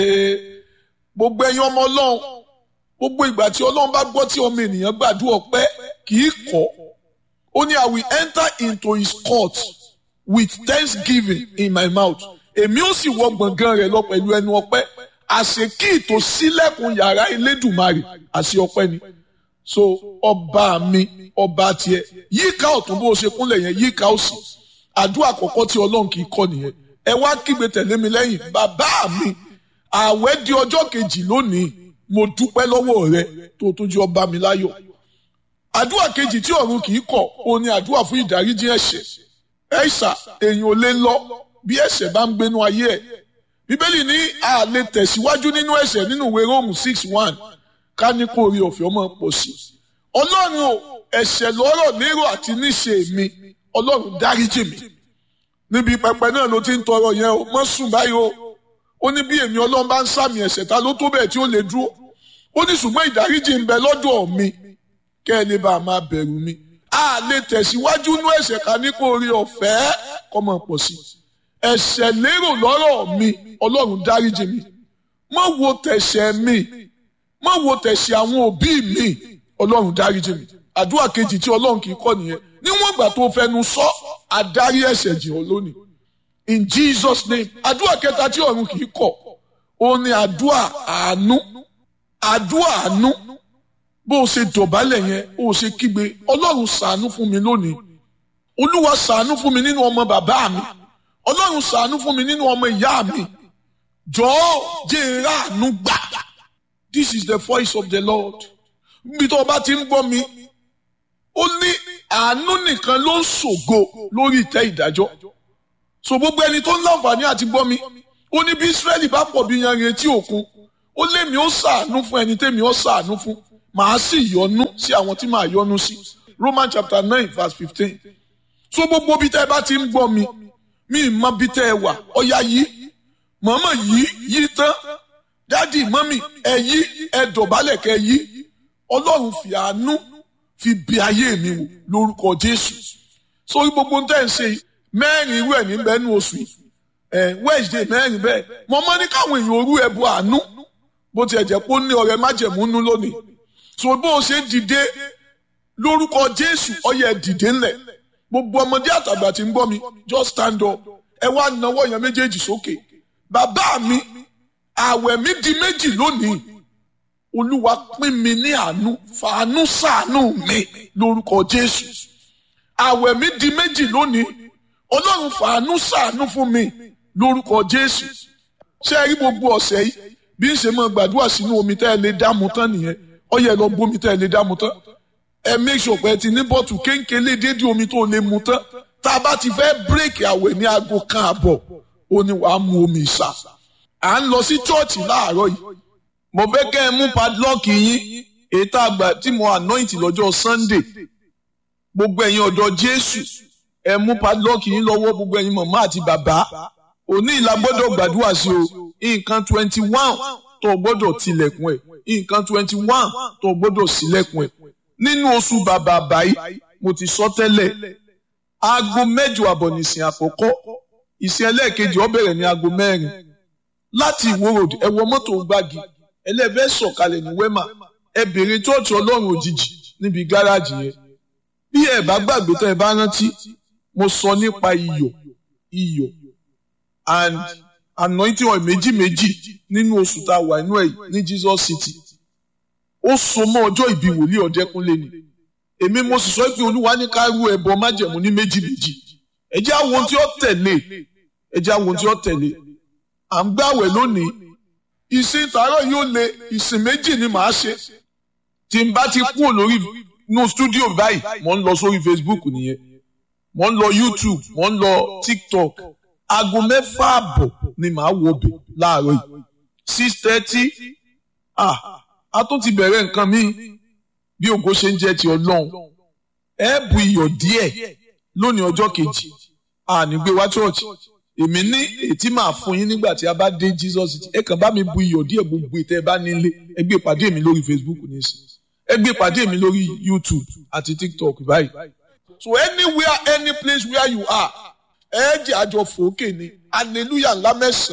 gbogbo ẹ̀yin ọmọ ọlọ́run gbogbo ìgbà tí ọlọ́run bá gbọ́ tí ọmọ ènìyàn gbàdúrà ọpẹ́ kì í kọ̀ ó ní I will enter into his court with thanksgiving in my mouth èmi ó sì wọ gbọ̀ngàn rẹ̀ lọ pẹ̀lú ẹnu ọpẹ́ àṣekí ìtò sílẹ̀kùn yàrá elédùnmarè àṣẹ ọpẹ́ ni so ọba mi ọba tiẹ̀ yíká ọ̀tún bó o ṣe kúnlẹ̀ yẹn yíká òsì àdúrà àkọ́kọ́ tí ọlọ́run kì í kọ́ nìyẹn ẹ wá kígbe tẹ̀lé mi lẹ́yìn bàbá mi ààwẹ̀ di ọjọ́ kejì lónìí mo dúpẹ́ lọ́wọ́ rẹ tó tó jẹ́ ọba mi láyọ̀ àdúrà kejì tí ọ̀run kì í kọ̀ ó ní àdúrà fún ìdáríjì ẹ̀ṣẹ̀ ẹ̀ṣà èèyàn ò lè lọ bí ẹ̀ṣẹ̀ bá ń gbénú ayé ẹ̀ bíbélì ní a lè tẹ̀síwájú nínú ẹ̀ṣẹ̀ nínú ìwé róòmù six one ká ní kó rí ọ̀fẹ́ ọmọ pọ̀ sí ọlọ́run o ẹ̀ṣẹ̀ lọ́rọ̀ lérò àti níṣe mi ọlọ́run dáríjì mi níbi pẹpẹ náà ló ti ń tọrọ yẹn o mọ́ sùn báyìí o ó ní bí èmi ọlọ́run bá ń sàmì ẹ̀ṣẹ̀ ta ló tó bẹ́ẹ̀ tí ó lè dúró ó ní ṣùgbọ́n ìdáríjì ń bẹ lọ́dọ̀ mi kẹ́ ẹ lè bá a máa bẹ̀rù mi a lè tẹ̀síwájú nú ẹ̀ṣẹ̀ ká ní kó rí ọ̀fẹ́ kọ́mọ pọ̀ sí ẹ̀ṣẹ̀ lérò lọ́rọ̀ mi ọlọ́run dáríjì mi má wo tẹ̀ṣẹ̀ mi má wo tẹ̀ṣẹ̀ àwọn òbí mi ọlọ́run dáríjì mi àdúrà kejì tí ọlọ́run kì í kọ́ nìyẹn níwọ̀n ìgbà tó fẹnu sọ àdárí ẹ̀ṣẹ̀ jì ọ́ lónìí in Jesus name àdúrà kẹta tí ọ̀run kì í kọ̀ ó ní àdúrà àánú àdúrà àánú bó o ṣe dọ̀bálẹ̀ yẹn ó ṣe kígbe ọlọ́run ṣàánú fún mi lónìí olúwa ṣàánú fún mi nínú ọmọ bàbá mi ọlọ́run ṣàánú fún mi nínú ọmọ ìyá mi jọ̀ọ́ jẹ́ ìráàánú gbà this is the voice of the Lord níbi tó o bá ti ń gbọ́ mi ó ní àánú nìkan ló ń ṣògo lórí ìtẹ́ ìdájọ́ so gbogbo ẹni tó ń láǹfààní àti gbọ́ mi ó ní bí Ísírẹ́lì bá pọ̀ bí yanrìn etí òkun ó lémi ó ṣàánú fún ẹni tẹ́mi ó ṣàánú fún màá sì yọ́nú sí àwọn tí màá yọ́nú sí Roman chapter nine verse fifteen so gbogbo bí tẹ́ ẹ bá ti ń gbọ́ mi mi mọ bí tẹ́ ẹ wà ọ̀yá yìí mọ̀mọ́ yìí yìí tán dádì mọ́mì ẹ yí ẹ dọ̀bálẹ̀ kẹ́ yí ọlọ́run fi àánú fi bí ayé mi wò lórúkọ Jésù sórí gbogbo ń tẹ́ ń ṣe mẹ́rin irú ẹ̀ ní bẹ́ẹ̀ ní oṣù yìí ẹ̀ Wednesday mẹ́rin bẹ́ẹ̀ mo mọ́ ní káwọn èèyàn orú ẹ̀bù àánú bó tiẹ̀ jẹ́ pé ó ní ọ̀rẹ́ májẹ̀múnú lónìí so bó o ṣe dìde lórúkọ Jésù ọyẹ dìde ńlẹ̀ gbogbo ọmọdé àtàgbà tí ń gbọ́ mi just stand up ẹ wá nawọ́ yẹn méjèèjì sókè bàbá mi àwẹ̀ mi di méjì lónìí olúwa pín mi ní àánú fàánú ṣàánú mi lórúkọ Jésù àwẹ̀ mi di méjì lónìí ọlọ́run fàánú ṣàánú fún mi lórúkọ Jésù ṣé ẹ rí gbogbo ọ̀sẹ̀ yìí bí ń ṣe máa gbàdúrà sínú omi tẹ́ ẹ lè dáàmú tán nìyẹn ó yẹ lọ bómi tẹ́ ẹ lè dáàmú tán ẹ make sure pé ẹ ti ní bọ́ọ̀tù kéńkéńlé dédé omi tó lè mu tán tá a bá ti fẹ́ bírèkì àwẹ̀ ní aago kan àbọ̀ ó ní wàá mu omi ìsà à ń lọ sí chọ́ọ̀chì láàárọ̀ yìí mo fẹ́ kẹ́ ẹ mú padlock yín èyí tá a gbà tí mo anoint lọ́jọ́ Sunday gbogbo ẹ̀yin ọ̀dọ́ Jésù ẹ mú padlock yín lọ́wọ́ gbogbo ẹ̀yin màmá àti bàbá òní ìlà gbọ́dọ̀ gbàdúrà sí o nǹkan twenty one tó gbọ́dọ̀ tilẹ̀kùn ẹ̀ nǹkan twenty one tó gbọ́dọ̀ sílẹ̀kùn ẹ̀ nínú oṣù bàbà báyìí mo ti sọ tẹ́lẹ̀ aago mẹ́jọ àbọ̀ nìsín àkọ́kọ́ ìsìn ẹlẹ́ẹ̀kejì ó bẹ̀rẹ̀ ní aago mẹ́rin láti ìwó road ẹ wọ mọ́tò gbági ẹlẹ́fẹ́ sọ̀kalẹ̀ ní wema ẹ bèrè chọ́ọ̀chì ọlọ́run òjijì níbi gáràjì yẹn bí ẹ bá gbàgbé tẹ́ ẹ bá rántí mo sọ nípa iyọ̀ iyọ̀ and anointing oil méjì méjì nínú oṣù tá a wà inú ẹ̀ ní Jesus City ó so mọ́ ọjọ́ ìbí wòlíì ọ̀dẹ́kúnlé ni èmi mo sì sọ pé olúwa ní ká rú ẹbọ májẹ̀mú ní méjì méjì ẹ jẹ́ àwọn ohun tí ó tẹ̀lé ẹ jẹ́ àwọn ohun tí ó tẹ̀lé à ń gbàwẹ̀ lónìí ìsìn tààrọ̀ yóò le ìsìn méjì ni màá ṣe tí n bá ti kúrò lórí inú stúdíò báyìí mo ń lọ sórí Facebook nìyẹn mo ń lọ YouTube mo ń lọ TikTok aago mẹ́fà àbọ̀ ni màá wọ ọbẹ̀ láàárọ̀ yìí six thirty ah a tún ti bẹ̀rẹ̀ nǹkan mi bí ògo ṣe ń jẹ́ ti ọlọ́run ẹ bu iyọ̀ díẹ̀ lónìí ọjọ́ kejì àní gbé wá chọ́ọ̀chì èmi ní ètí máa fún yín nígbà tí a bá dé Jesus ẹ kàn bá mi bu iyọ̀ díẹ̀ gbogbo ètò ẹ bá nílé ẹ gbé pàdé mi lórí Facebook nísìnyí ẹ gbé pàdé mi lórí YouTube àti TikTok báyìí. so anywhere any place where you are ẹ jẹ́ àjọ fòókè ni hallelujah ńlá mẹ́sàn-án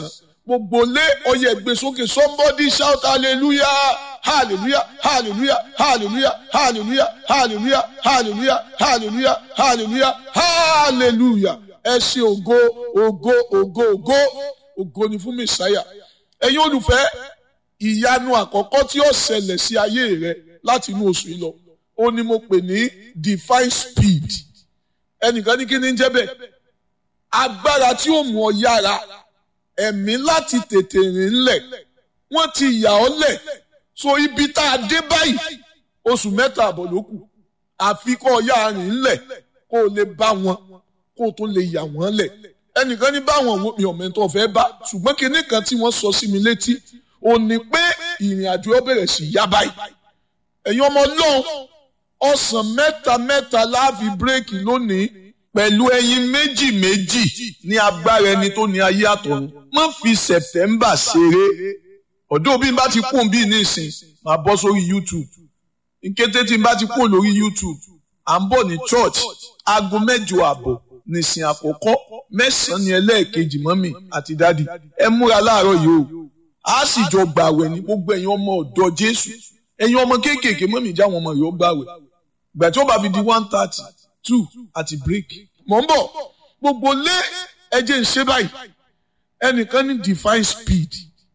gbogbo lé ọyẹ gbé sókè somebody shout hallelujah hallelujah hallelujah hallelujah hallelujah hallelujah hallelujah hallelujah hallelujah hallelujah ẹ ṣe ògo ògo ògo ògo ògo ni fún mẹsàáyà ẹ̀yin olùfẹ́ ìyanu àkọ́kọ́ tí ó ṣẹlẹ̀ sí ayé rẹ láti inú oṣù yìí lọ ó ní mo pè ní divine speed ẹnìkan ní kí ni ń jẹ́ bẹ́ẹ̀ agbára tí ó mú ọ yára ẹ̀mí láti tètè rìn lẹ̀ wọ́n ti yà ọ́ lẹ̀ so ibi tá a dé báyìí oṣù mẹ́ta àbọ̀ ló kù àfi kọ́ ọ yára rìn lẹ̀ kó o lè bá wọn kó o tó lè yà wọ́n lẹ̀ ẹnìkan ní báwọn mi ò mẹ́tọ́ fẹ́ bá ṣùgbọ́n kinní kan tí wọ́n sọ sí mi létí ò ní pé ìrìn àjò ó bẹ̀rẹ̀ sí yá báyìí ẹ̀yin ọmọ ọlọ́run ọ̀sán mẹ́ta mẹ́ta láàfi bírèkì lónìí pẹ̀lú ẹyin méjì méjì ní agbára ẹni tó ní ayé àtọ̀run má fi sẹ̀tẹ́mbà ṣeré ọ̀dọ́ bí n bá ti kún bí nísìn máa bọ́ sórí YouTube nkété tí n bá ti kún lórí YouTube à ń bọ̀ ní church aago mẹ́jọ àbọ̀ nìsín àkọ́kọ́ mẹ́sàn-án ní ẹlẹ́ẹ̀kejì mọ́mì àti dádì ẹ múra láàárọ̀ yìí o a sì jọ gbàwẹ̀ ní gbogbo ẹ̀yin ọmọ ọ̀dọ́ Jésù ẹ̀yin ọmọ kéékèèké mọ́mì já wọn ọmọ yìí ó gbàwẹ̀ gbà tí ó bá fi di one thirty two àti break mọ̀ ń bọ̀ gbogbo lé ẹjẹ́ ń ṣe báyìí ẹnìkan ní divine speed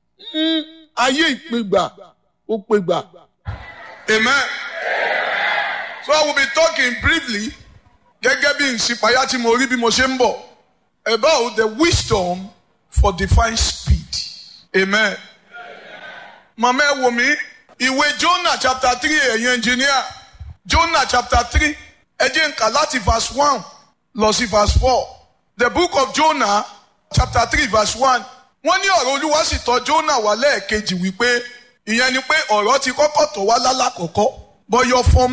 ayé ìpégbà ó pégbà. Amen. So I will be talking briefly gẹ́gẹ́ bí ìsìpáyà tí mo rí bí mo ṣe ń bọ̀ about the wisdom for divine speed. Amen. Màmá ẹ wò mí ìwé Jonah chapter three ẹ̀yin engineer Jonah chapter three ẹ jẹ́ n kà láti verse one lọ sí verse four the book of Jonah chapter three verse one wọ́n ní ọ̀rọ̀ Olúwa sì tọ̀ Jonah wá lẹ́ẹ̀kejì wípé ìyẹn ni pé ọ̀rọ̀ ti kọ́kọ́ tọ̀ wá lálàkọ́kọ́ bọ́yọ̀ fọ́n